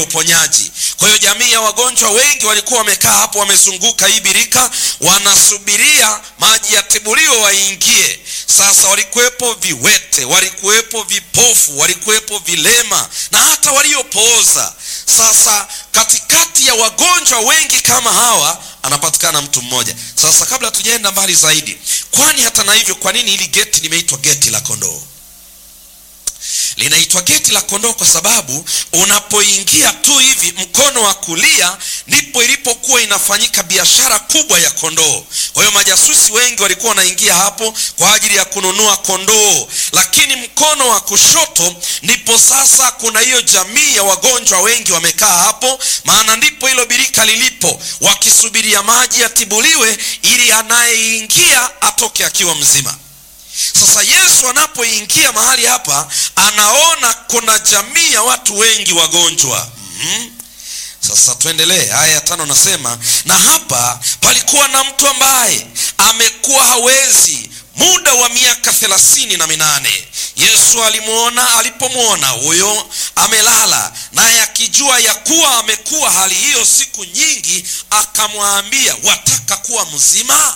uponyaji. Kwa hiyo jamii ya wagonjwa wengi walikuwa wamekaa hapo, wamezunguka hii birika, wanasubiria maji yatibuliwe waingie. Sasa walikuwepo viwete, walikuwepo vipofu, walikuwepo vilema na hata waliopooza. Sasa katikati ya wagonjwa wengi kama hawa anapatikana mtu mmoja. Sasa kabla tujaenda mbali zaidi, kwani hata na hivyo, kwa nini hili geti limeitwa geti la kondoo? linaitwa geti la kondoo kwa sababu unapoingia tu hivi mkono wa kulia ndipo ilipokuwa inafanyika biashara kubwa ya kondoo. Kwa hiyo majasusi wengi walikuwa wanaingia hapo kwa ajili ya kununua kondoo, lakini mkono wa kushoto ndipo sasa kuna hiyo jamii ya wagonjwa wengi wamekaa hapo, maana ndipo hilo birika lilipo, wakisubiria maji yatibuliwe ili anayeingia atoke akiwa mzima. Sasa Yesu anapoingia mahali hapa, anaona kuna jamii ya watu wengi wagonjwa. mm-hmm. Sasa tuendelee. Aya ya tano nasema, na hapa palikuwa na mtu ambaye amekuwa hawezi muda wa miaka thelathini na minane. Yesu alimwona, alipomwona huyo amelala, naye akijua ya kuwa amekuwa hali hiyo siku nyingi, akamwambia, wataka kuwa mzima?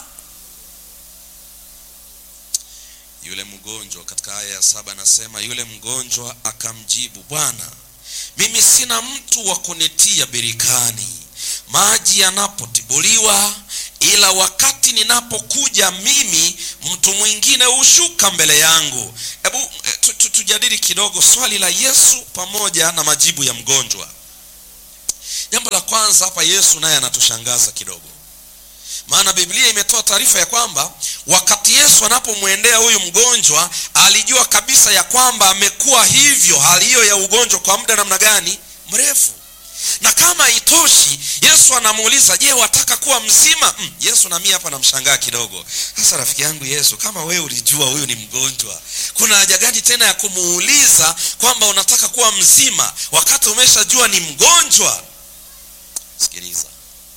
Yule mgonjwa katika aya ya saba anasema, yule mgonjwa akamjibu, Bwana, mimi sina mtu wa kunitia birikani maji yanapotibuliwa, ila wakati ninapokuja mimi, mtu mwingine hushuka mbele yangu. Hebu tujadili kidogo swali la Yesu pamoja na majibu ya mgonjwa. Jambo la kwanza hapa, Yesu naye anatushangaza kidogo maana Biblia imetoa taarifa ya kwamba wakati Yesu anapomwendea huyu mgonjwa alijua kabisa ya kwamba amekuwa hivyo hali hiyo ya ugonjwa kwa muda namna gani mrefu, na kama haitoshi Yesu anamuuliza je, wataka kuwa mzima? Mm, Yesu na mimi hapa namshangaa kidogo. Sasa rafiki yangu Yesu, kama wewe ulijua huyu ni mgonjwa, kuna haja gani tena ya kumuuliza kwamba unataka kuwa mzima wakati umeshajua ni mgonjwa? Sikiliza.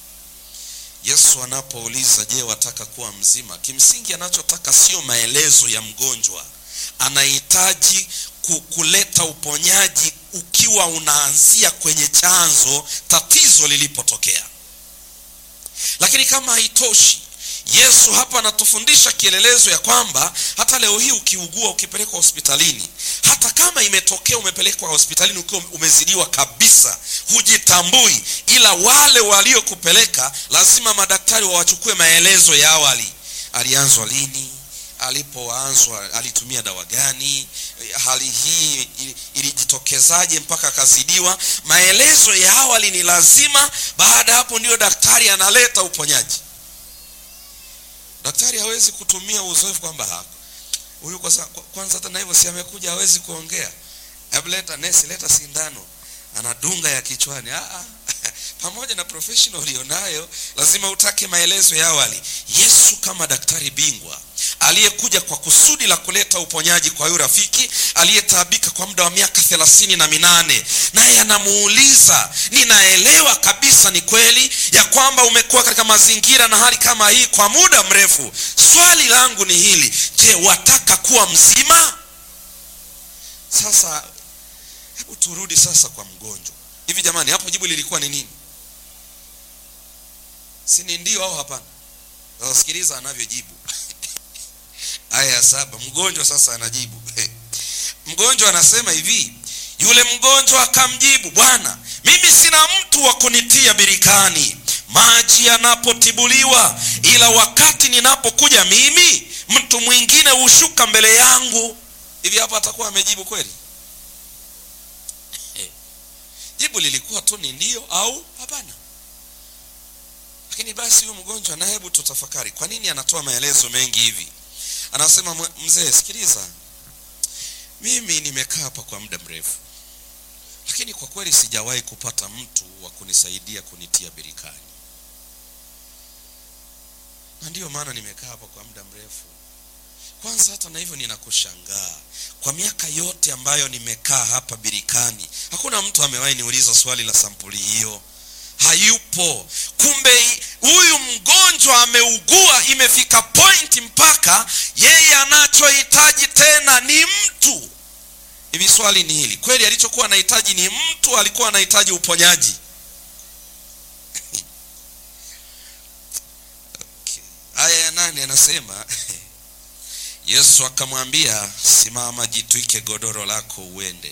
Yesu anapouliza je, wataka kuwa mzima, kimsingi anachotaka sio maelezo ya mgonjwa. Anahitaji kuleta uponyaji ukiwa unaanzia kwenye chanzo, tatizo lilipotokea. Lakini kama haitoshi, Yesu hapa anatufundisha kielelezo ya kwamba hata leo hii ukiugua, ukipelekwa hospitalini, hata kama imetokea umepelekwa hospitalini ukiwa umezidiwa kabisa, hujitambui, ila wale waliokupeleka lazima madaktari wawachukue maelezo ya awali. Alianzwa lini? Alipoanzwa alitumia dawa gani? Hali hii ilijitokezaje mpaka akazidiwa? Maelezo ya awali ni lazima. Baada ya hapo, ndiyo daktari analeta uponyaji. Daktari hawezi kutumia uzoefu kwamba huyu kwanza, hata na hivyo si amekuja, hawezi kuongea, hebu leta nesi, leta sindano, anadunga ya kichwani. Aa, pamoja na professional ulionayo, lazima utake maelezo ya awali. Yesu kama daktari bingwa aliyekuja kwa kusudi la kuleta uponyaji kwa huyu rafiki aliyetaabika kwa muda wa miaka thelathini na minane, naye anamuuliza, ninaelewa kabisa ni kweli ya kwamba umekuwa katika mazingira na hali kama hii kwa muda mrefu. Swali langu ni hili, je, wataka kuwa mzima? Sasa hebu turudi sasa kwa mgonjwa. Hivi jamani, hapo jibu lilikuwa ni nini? Si ni ndio au hapana? Sasa sikiliza anavyojibu aya ya saba. Mgonjwa sasa anajibu mgonjwa anasema hivi, yule mgonjwa akamjibu, Bwana, mimi sina mtu wa kunitia birikani maji yanapotibuliwa, ila wakati ninapokuja mimi, mtu mwingine hushuka mbele yangu. Hivi hapa atakuwa amejibu kweli? Jibu lilikuwa tu ni ndio au hapana. Lakini basi huyu mgonjwa, na hebu tutafakari, kwa nini anatoa maelezo mengi hivi? Anasema, mzee, sikiliza, mimi nimekaa hapa kwa muda mrefu, lakini kwa kweli sijawahi kupata mtu wa kunisaidia kunitia birikani, na ndiyo maana nimekaa hapa kwa muda mrefu. Kwanza hata na hivyo ninakushangaa, kwa miaka yote ambayo nimekaa hapa birikani, hakuna mtu amewahi niuliza swali la sampuli hiyo. Hayupo. Kumbe huyu mgonjwa ameugua, imefika point mpaka yeye anachohitaji tena ni mtu hivi swali ni hili kweli alichokuwa anahitaji ni mtu alikuwa anahitaji uponyaji okay. aya ya nane anasema yesu akamwambia simama jitwike godoro lako uende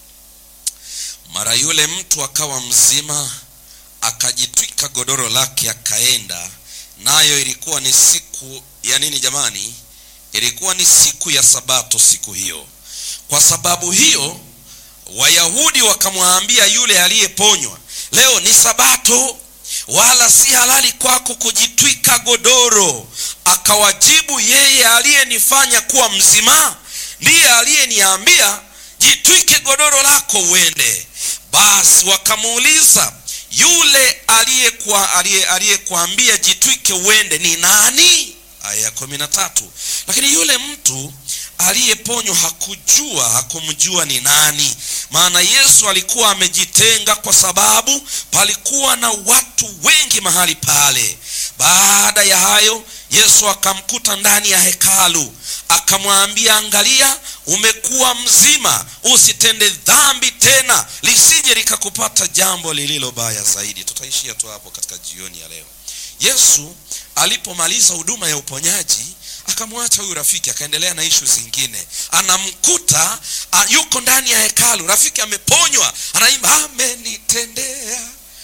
mara yule mtu akawa mzima akajitwika godoro lake akaenda nayo ilikuwa ni siku ya nini jamani ilikuwa ni siku ya sabato siku hiyo kwa sababu hiyo wayahudi wakamwambia yule aliyeponywa leo ni sabato wala si halali kwako kujitwika godoro akawajibu yeye aliyenifanya kuwa mzima ndiye aliyeniambia jitwike godoro lako uende basi wakamuuliza yule aliyekuwa aliyekuambia jitwike uende ni nani aya ya kumi na tatu lakini yule mtu aliyeponywa hakujua hakumjua ni nani maana yesu alikuwa amejitenga kwa sababu palikuwa na watu wengi mahali pale baada ya hayo yesu akamkuta ndani ya hekalu akamwambia angalia umekuwa mzima usitende dhambi tena lisije likakupata jambo lililo baya zaidi tutaishia tu hapo katika jioni ya leo yesu alipomaliza huduma ya uponyaji akamwacha huyu rafiki akaendelea na ishu zingine anamkuta a, yuko ndani ya hekalu rafiki ameponywa anaimba amenitendea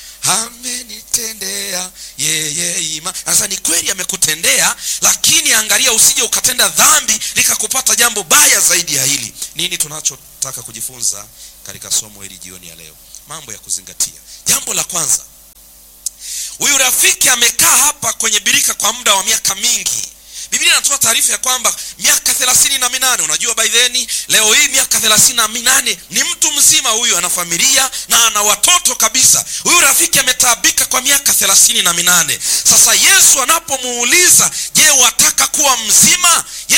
amenitendea yeye ima sasa ni kweli amekutendea lakini angalia usije ukatenda dhambi likakupata jambo baya zaidi ya hili nini tunachotaka kujifunza katika somo hili jioni ya leo mambo ya kuzingatia jambo la kwanza huyu rafiki amekaa hapa kwenye birika kwa muda wa miaka mingi biblia inatoa taarifa ya kwamba miaka thelathini na minane unajua baidheni leo hii miaka thelathini na minane ni mtu mzima huyu ana familia na ana watoto kabisa huyu rafiki ametaabika kwa miaka thelathini na minane sasa yesu anapomuuliza je wataka kuwa mzima yesu